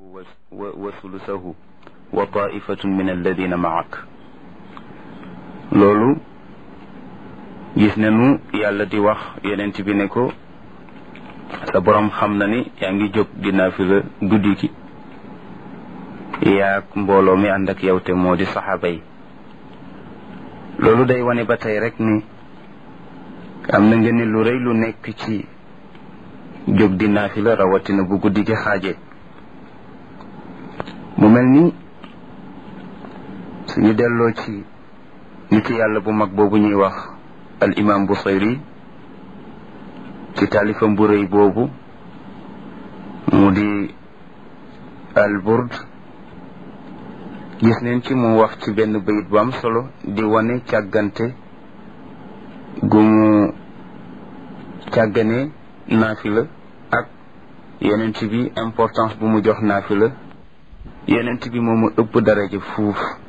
wa sulusahu wa taifatun min alladina maak loolu gis nañu yàlla di wax yonent bi ne ko sa borom xam na ni yaa ngi jóg di naafila guddi gi yaag mbooloo mi ànd ak yow te moo di saxaaba yi loolu day wane ba tey rek ni am na nga ni lu rëy lu nekk ci jóg di naafila rawatina bu guddi gi xaaje mu mel ni suñu delloo ci nit yàlla bu mag boobu ñuy wax al imam Busayri ci taalifam bu rëy boobu mu di al burd gis neen ci mu wax ci benn bayit bu am solo di wane càggante gu mu càggane naafila ak yonent bi importance bu mu jox naafila yonent bi moomu ëpp daraja fuuf